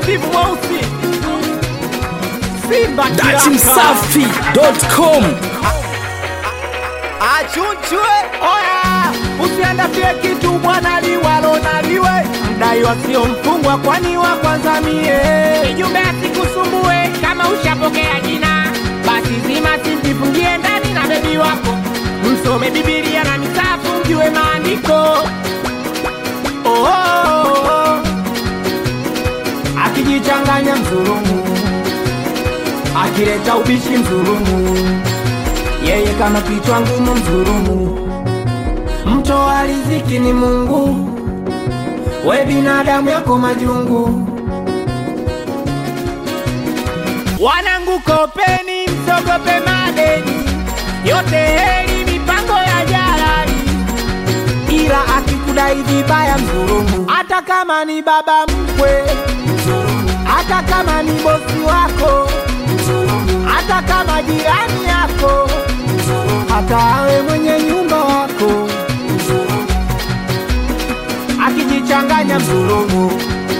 Steve Mweusi Simba kiraka datimsafi.com achunchwe oya usiandafie kitu bwana liwalo na liwe mdai wasio mfungwa kwani wa kwanza mie Kijumbe asikusumbue kama ushapokea jina, basi zima simjifungie ndani na bebi wako, msome Bibilia na misafu mjue maandiko. oh, oh, oh. akijichanganya mzulumu akileta ubishi mzulumu yeye kama kichwa ngumu mzulumu mtoa riziki ni mungu we binadamu yako majungu wanangu kopeni msogope madeni yote heri mipango ya jalali ila akikudai vibaya mdhulumu, hata kama ni baba mkwe, hata kama ni bosi wako, hata kama jirani yako, hata awe mwenye nyumba wako, akijichanganya mdhulumu.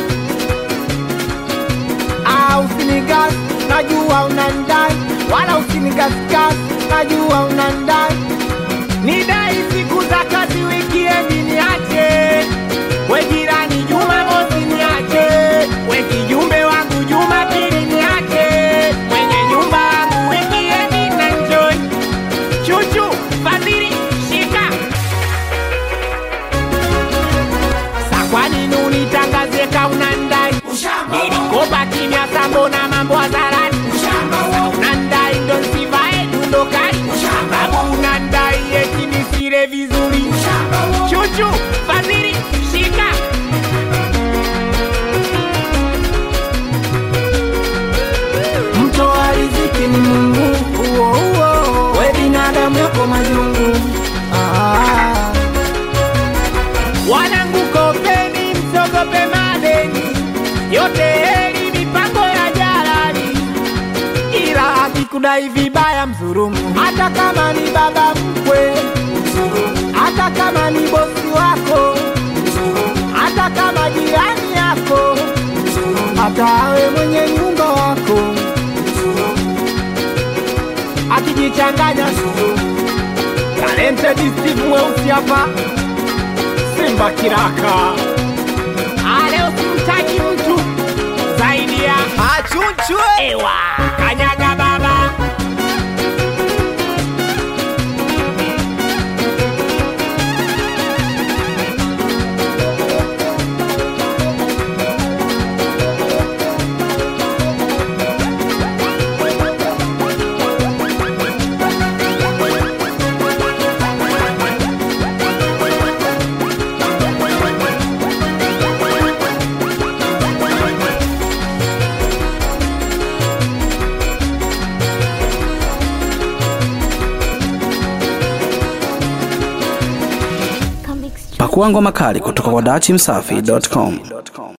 Ah, usinigas, najua unandai, wala usinigasgas, najua unandai nidai siku za kazi wikiendi niache we jirani juma mosi niache we kijumbe wangu juma pili niache mwenye nyumba wangu wikiendi na njoi chuchu fadhili shika sa kwa nini unitangazie kaunandai nilikopa kimya sambo na mambo hadharani unandai ndo nsivae dundo kali sababu unandai eti nisile vizuri chuchu fadhili shika mtoa riziki ni mungu uo, uo. we binadamu yako majungu ah. wanangu kopeni msogope madeni yote heri mipango ya jalali ila akikudai vibaya mdhulumu, hata kama ni baba mkwe, hata kama ni bosi wako, hata kama jirani yako, hata awe mwenye nyumba wako, akijichanganya talented Steve Mweusi hapa Simba kiraka Ale usimtaki mtu zaidi ya achunchwe ewa kanyaga baba pakua ngoma kali kutoka kwa datimsafi.com